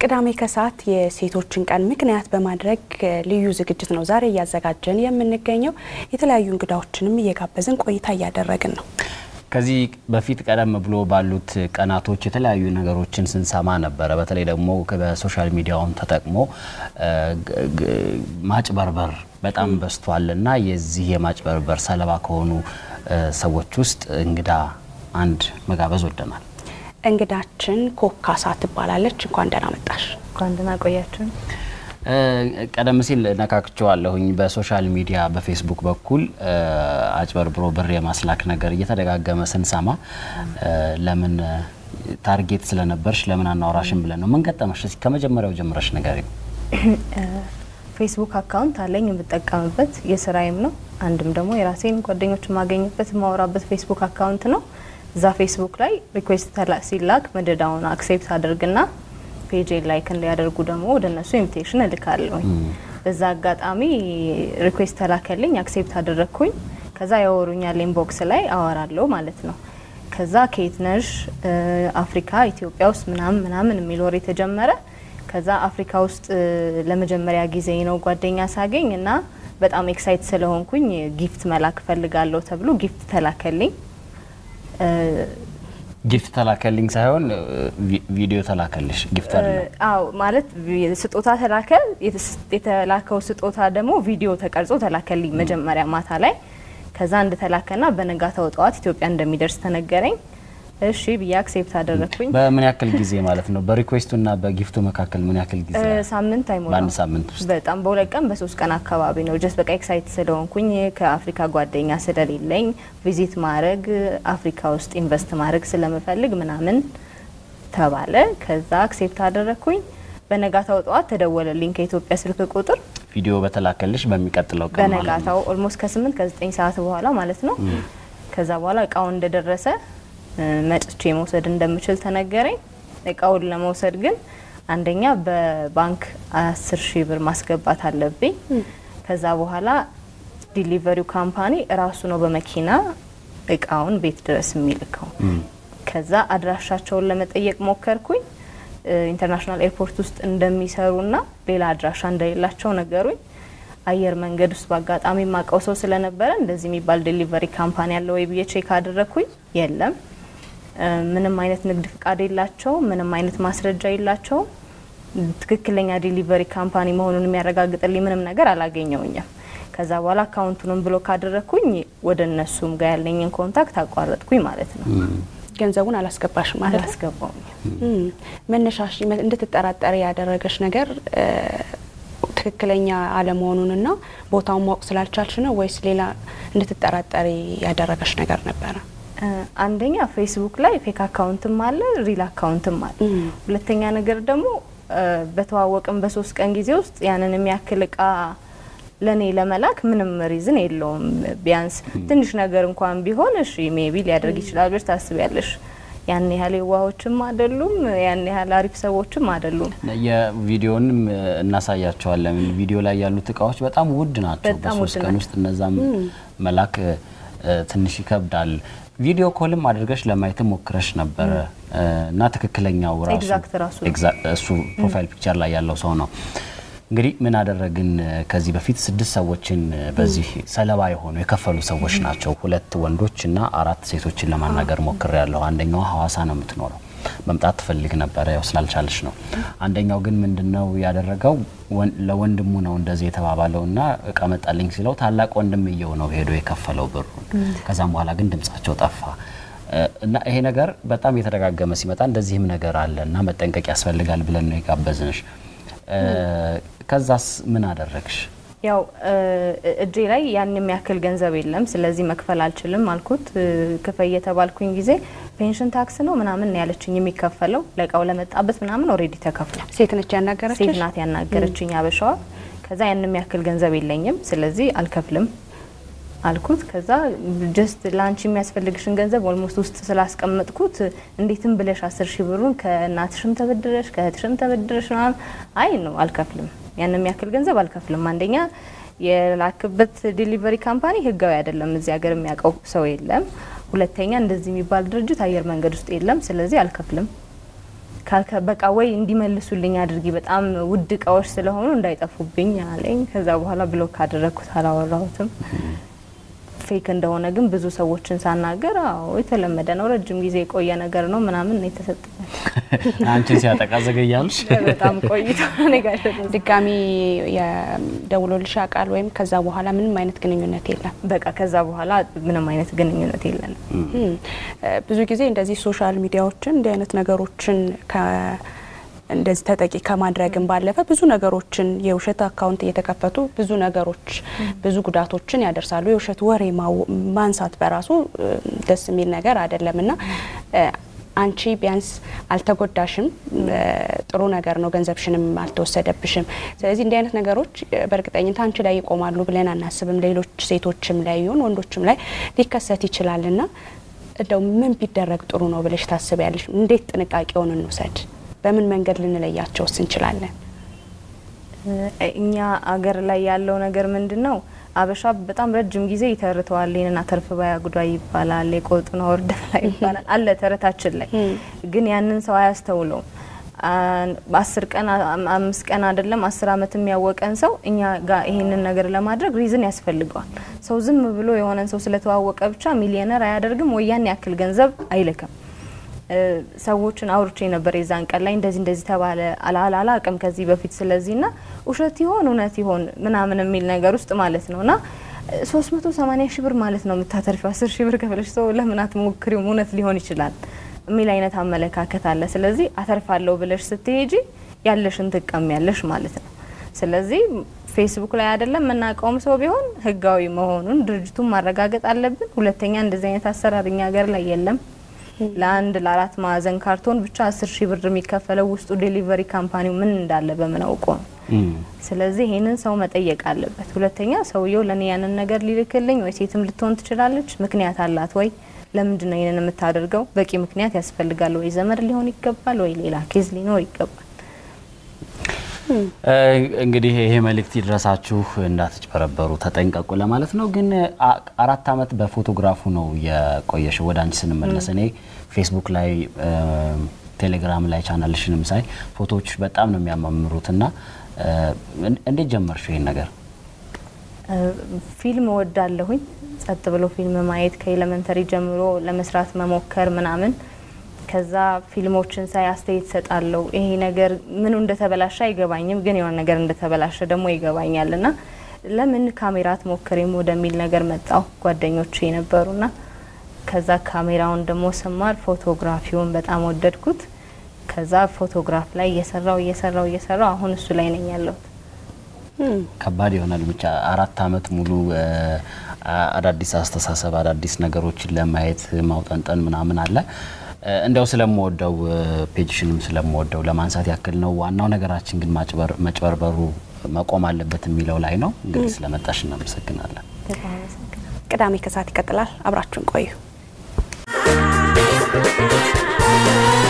ቅዳሜ ከሰዓት የሴቶችን ቀን ምክንያት በማድረግ ልዩ ዝግጅት ነው ዛሬ እያዘጋጀን የምንገኘው። የተለያዩ እንግዳዎችንም እየጋበዝን ቆይታ እያደረግን ነው። ከዚህ በፊት ቀደም ብሎ ባሉት ቀናቶች የተለያዩ ነገሮችን ስንሰማ ነበረ። በተለይ ደግሞ በሶሻል ሚዲያውን ተጠቅሞ ማጭበርበር በጣም በዝቷል እና የዚህ የማጭበርበር ሰለባ ከሆኑ ሰዎች ውስጥ እንግዳ አንድ መጋበዝ ወደናል። እንግዳችን ኮካሳ ትባላለች። እንኳን ደህና መጣሽ። እንኳን ደህና ቆያችሁ። ቀደም ሲል ነካክቸዋለሁኝ። በሶሻል ሚዲያ በፌስቡክ በኩል አጭበርብሮ ብር የማስላክ ነገር እየተደጋገመ ስንሰማ ለምን ታርጌት ስለነበርሽ ለምን አናወራሽም ብለን ነው። ምን ገጠመሽ? እስኪ ከመጀመሪያው ጀምረሽ ነገር ፌስቡክ አካውንት አለኝ የምጠቀምበት የስራዬም ነው። አንድም ደግሞ የራሴን ጓደኞች የማገኝበት የማወራበት ፌስቡክ አካውንት ነው። እዛ ፌስቡክ ላይ ሪኩዌስት ሲላክ መደዳውን አክሴፕት አድርግና ፔጅን ላይክ እንዲያደርጉ ደግሞ ወደ እነሱ ኢንቪቴሽን እልካለሁኝ። በዛ አጋጣሚ ሪኩዌስት ተላከልኝ፣ አክሴፕት አደረግኩኝ። ከዛ ያወሩኛል ኢንቦክስ ላይ አወራለሁ ማለት ነው። ከዛ ከየት ነሽ አፍሪካ፣ ኢትዮጵያ ውስጥ ምናምን ምናምን የሚል ወሬ ተጀመረ። ከዛ አፍሪካ ውስጥ ለመጀመሪያ ጊዜ ነው ጓደኛ ሳገኝ እና በጣም ኤክሳይት ስለሆንኩኝ ጊፍት መላክ ፈልጋለሁ ተብሎ ጊፍት ተላከልኝ። ጊፍት ተላከልኝ ሳይሆን ቪዲዮ ተላከልሽ። ጊፍት አይደለም። አዎ ማለት ስጦታ ተላከ። የተላከው ስጦታ ደግሞ ቪዲዮ ተቀርጾ ተላከልኝ መጀመሪያ ማታ ላይ። ከዛ እንደተላከና በነጋታው ጠዋት ኢትዮጵያ እንደሚደርስ ተነገረኝ። እሺ ብዬ አክሴፕት አደረግኩኝ። በምን ያክል ጊዜ ማለት ነው? በሪኩዌስቱና በጊፍቱ መካከል ምን ያክል ጊዜ? ሳምንት አይሞላም። በአንድ ሳምንት ውስጥ በጣም በሁለት ቀን በሶስት ቀን አካባቢ ነው። ጀስት በቃ ኤክሳይት ስለሆንኩኝ ከአፍሪካ ጓደኛ ስለሌለኝ ቪዚት ማድረግ አፍሪካ ውስጥ ኢንቨስት ማድረግ ስለምፈልግ ምናምን ተባለ። ከዛ አክሴፕት አደረግኩኝ። በነጋታው ጠዋት ተደወለልኝ ከኢትዮጵያ ስልክ ቁጥር ቪዲዮ በተላከልሽ በሚቀጥለው ቀን ማለት ነው። በነጋታው ኦልሞስት ከስምንት ከዘጠኝ ሰዓት በኋላ ማለት ነው። ከዛ በኋላ እቃው እንደደረሰ መጥቼ መውሰድ እንደምችል ተነገረኝ። እቃውን ለመውሰድ ግን አንደኛ በባንክ አስር ሺህ ብር ማስገባት አለብኝ። ከዛ በኋላ ዲሊቨሪው ካምፓኒ እራሱ ነው በመኪና እቃውን ቤት ድረስ የሚልከው። ከዛ አድራሻቸውን ለመጠየቅ ሞከርኩኝ። ኢንተርናሽናል ኤርፖርት ውስጥ እንደሚሰሩና ሌላ አድራሻ እንደሌላቸው ነገሩኝ። አየር መንገድ ውስጥ በአጋጣሚ የማውቀው ሰው ስለነበረ እንደዚህ የሚባል ዴሊቨሪ ካምፓኒ ያለ ወይ ብዬ ቼክ አደረግኩኝ። የለም ምንም አይነት ንግድ ፍቃድ የላቸው፣ ምንም አይነት ማስረጃ የላቸው። ትክክለኛ ዴሊቨሪ ካምፓኒ መሆኑን የሚያረጋግጥልኝ ምንም ነገር አላገኘውኝም። ከዛ በኋላ አካውንቱንም ብሎ ካደረግኩኝ ወደ እነሱም ጋር ያለኝን ኮንታክት አቋረጥኩኝ ማለት ነው። ገንዘቡን አላስገባሽም ማለት ነው? አላስገባውኝ። መነሻሽ እንድትጠራጠሪ ያደረገሽ ነገር ትክክለኛ አለመሆኑንና ቦታውን ማወቅ ስላልቻልሽ ነው ወይስ ሌላ እንድትጠራጠሪ ያደረገሽ ነገር ነበረ? አንደኛ ፌስቡክ ላይ ፌክ አካውንትም አለ፣ ሪል አካውንትም አለ። ሁለተኛ ነገር ደግሞ በተዋወቅም በሶስት ቀን ጊዜ ውስጥ ያንን የሚያክል እቃ ለኔ ለመላክ ምንም ሪዝን የለውም። ቢያንስ ትንሽ ነገር እንኳን ቢሆን እሺ ሜቢ ሊያደርግ ይችላል ብለሽ ታስቢያለሽ። ያን ያህል የዋሆችም አይደሉም፣ ያን ያህል አሪፍ ሰዎችም አይደሉም። የቪዲዮንም እናሳያቸዋለን። ቪዲዮ ላይ ያሉት እቃዎች በጣም ውድ ናቸው። በጣም በሶስት ውድ ቀን ናቸው። ውስጥ እነዛም መላክ ትንሽ ይከብዳል። ቪዲዮ ኮልም አድርገሽ ለማየት ሞክረሽ ነበረ እና ትክክለኛው ራሱ ኤግዛክት ራሱ ኤግዛክት እሱ ፕሮፋይል ፒክቸር ላይ ያለው ሰው ነው። እንግዲህ ምን አደረግን? ከዚህ በፊት ስድስት ሰዎችን በዚህ ሰለባ የሆኑ የከፈሉ ሰዎች ናቸው። ሁለት ወንዶች እና አራት ሴቶችን ለማናገር ሞክር ያለሁ። አንደኛዋ ሐዋሳ ነው የምትኖረው መምጣት ትፈልግ ነበረ፣ ያው ስላልቻለች ነው። አንደኛው ግን ምንድነው ያደረገው? ለወንድሙ ነው እንደዚህ የተባባለው እና እቃ መጣልኝ ሲለው ታላቅ ወንድምየው ነው ሄዶ የከፈለው ብሩ። ከዛም በኋላ ግን ድምጻቸው ጠፋ እና ይሄ ነገር በጣም የተደጋገመ ሲመጣ እንደዚህም ነገር አለ እና መጠንቀቅ ያስፈልጋል ብለን ነው የጋበዝንሽ። ከዛስ ምን አደረግሽ? ያው እጄ ላይ ያን የሚያክል ገንዘብ የለም፣ ስለዚህ መክፈል አልችልም አልኩት። ክፈይ የተባልኩኝ ጊዜ ፔንሽን ታክስ ነው ምናምን ያለችኝ የሚከፈለው ለእቃው ለመጣበት ምናምን ኦልሬዲ ተከፍሏል። ሴት ነች ያናገረችሽ? ሴት ናት ያናገረችኝ አበሻዋ። ከዛ ያን የሚያክል ገንዘብ የለኝም፣ ስለዚህ አልከፍልም አልኩት። ከዛ ጀስት ለአንቺ የሚያስፈልግሽን ገንዘብ ኦልሞስት ውስጥ ስላስቀመጥኩት እንዴትም ብለሽ አስር ሺህ ብሩን ከእናትሽም ተበድረሽ ከእህትሽም ተበድረሽ ምናምን አይ ነው አልከፍልም፣ ያን የሚያክል ገንዘብ አልከፍልም። አንደኛ የላክበት ዴሊቨሪ ካምፓኒ ህጋዊ አይደለም፣ እዚህ ሀገር የሚያውቀው ሰው የለም። ሁለተኛ እንደዚህ የሚባል ድርጅት አየር መንገድ ውስጥ የለም፣ ስለዚህ አልከፍልም ካልከ- በቃ ወይ እንዲመልሱልኝ አድርጊ በጣም ውድ እቃዎች ስለሆኑ እንዳይጠፉብኝ አለኝ። ከዛ በኋላ ብሎክ አደረግኩት፣ አላወራሁትም። ፌክ እንደሆነ ግን ብዙ ሰዎችን ሳናገር አዎ የተለመደ ነው፣ ረጅም ጊዜ የቆየ ነገር ነው ምናምን ነው የተሰጠኝ። አንቺን ሲያጠቃ ዘገያሉሽ? በጣም ቆይቶ እኔ ጋር ደረሰ። ድጋሚ የደውሎልሽ ያውቃል ወይም ከዛ በኋላ ምንም አይነት ግንኙነት የለም? በቃ ከዛ በኋላ ምንም አይነት ግንኙነት የለንም። እም፣ ብዙ ጊዜ እንደዚህ ሶሻል ሚዲያዎችን እንዲህ አይነት ነገሮችን ከ እንደዚህ ተጠቂ ከማድረግም ባለፈ ብዙ ነገሮችን የውሸት አካውንት እየተከፈቱ ብዙ ነገሮች ብዙ ጉዳቶችን ያደርሳሉ። የውሸት ወሬ ማው- ማንሳት በራሱ እ፣ ደስ የሚል ነገር አይደለም እና እ፣ አንቺ ቢያንስ አልተጎዳሽም፣ እ፣ ጥሩ ነገር ነው። ገንዘብሽንም አልተወሰደብሽም። ስለዚህ እንዲህ አይነት ነገሮች እ፣ በእርግጠኝነት አንቺ ላይ ይቆማሉ ብለን አናስብም። ሌሎች ሴቶችም ላይ ይሁን ወንዶችም ላይ ሊከሰት ይችላል እና እንደው ምን ቢደረግ ጥሩ ነው ብለሽ ታስቢያለሽ? እንዴት ጥንቃቄውን እንውሰድ? በምን መንገድ ልንለያቸውስ እንችላለን? እኛ አገር ላይ ያለው ነገር ምንድን ነው? አበሻ በጣም ረጅም ጊዜ ይተርተዋል። ይህንን አተርፍ ባያ ጉዳይ ይባላል፣ የቆጡን አወርድ ላይ ይባላል አለ ተረታችን ላይ ግን ያንን ሰው አያስተውለውም። አን- በአስር ቀን አ- አምስት ቀን አይደለም አስር አመት የሚያወቀን ሰው እኛ ጋር ይሄንን ነገር ለማድረግ ሪዝን ያስፈልገዋል። ሰው ዝም ብሎ የሆነን ሰው ስለተዋወቀ ብቻ ሚሊዮነር አያደርግም ወይ ያን ያክል ገንዘብ አይልክም። እ፣ ሰዎችን አውርቼ ነበር የዛን ቀን ላይ እንደዚህ እንደዚህ ተባለ አላላ አላቅም ከዚህ በፊት ስለዚህ ና ውሸት ይሆን እውነት ይሆን ምናምን የሚል ነገር ውስጥ ማለት ነው ና ሶስት መቶ ሰማኒያ ሺህ ብር ማለት ነው የምታተርፊው አስር ሺህ ብር ከፍለሽ ሰው ለምን አትሞክሪውም እውነት ሊሆን ይችላል የሚል አይነት አመለካከት አለ ስለዚህ አተርፋለሁ ብለሽ ስትሄጂ ያለሽን ትቀሚያለሽ ማለት ነው ስለዚህ ፌስቡክ ላይ አይደለም የምናውቀውም ሰው ቢሆን ህጋዊ መሆኑን ድርጅቱን ማረጋገጥ አለብን ሁለተኛ እንደዚህ አይነት አሰራር እኛ ሀገር ላይ የለም ለአንድ ለአራት ማዕዘን ካርቶን ብቻ አስር ሺህ ብር የሚከፈለው ውስጡ ዴሊቨሪ ካምፓኒው ምን እንዳለ በምን አውቆ ነው? ስለዚህ ይሄንን ሰው መጠየቅ አለበት። ሁለተኛ ሰውየው ለእኔ ያንን ነገር ሊልክልኝ ወይ ሴትም ልትሆን ትችላለች፣ ምክንያት አላት ወይ? ለምንድን ነው ይህንን የምታደርገው? በቂ ምክንያት ያስፈልጋል ወይ? ዘመድ ሊሆን ይገባል ወይ ሌላ ኬዝ ሊኖር ይገባል? እንግዲህ ይሄ መልእክት ይድረሳችሁ፣ እንዳትጭበረበሩ ተጠንቀቁ ለማለት ነው። ግን አ- አራት አመት በፎቶግራፉ ነው የቆየሽው። ወደ አንቺ ስንመለስ እኔ ፌስቡክ ላይ ቴሌግራም ላይ ቻናልሽንም ሳይ ፎቶዎች በጣም ነው የሚያማምሩት እና እንዴት ጀመርሽው ይሄን ነገር? ፊልም እወዳለሁኝ። ጸጥ ብሎ ፊልም ማየት ከኤሌመንተሪ ጀምሮ ለመስራት መሞከር ምናምን ከዛ ፊልሞችን ሳይ አስተያየት ሰጣለሁ። ይሄ ነገር ምኑ እንደተበላሸ አይገባኝም፣ ግን የሆነ ነገር እንደተበላሸ ደግሞ ይገባኛል እና ለምን ካሜራ አትሞክሪም ወደሚል ነገር መጣሁ። ጓደኞቼ ነበሩና ከዛ ካሜራውን ደግሞ ስማር ፎቶግራፊውን በጣም ወደድኩት። ከዛ ፎቶግራፍ ላይ እየሰራው እየሰራው እየሰራው አሁን እሱ ላይ ነኝ ያለሁት። ከባድ ይሆናል ብቻ አራት አመት ሙሉ አዳዲስ አስተሳሰብ አዳዲስ ነገሮችን ለማየት ማውጠንጠን ምናምን አለ። እንደው ስለምወደው ፔጅሽንም ስለምወደው ለማንሳት ያክል ነው። ዋናው ነገራችን ግን መጭበርበሩ መቆም አለበት የሚለው ላይ ነው። እንግዲህ ስለመጣሽ እናመሰግናለን። ቅዳሜ ከሰዓት ይቀጥላል። አብራችሁን ቆዩ።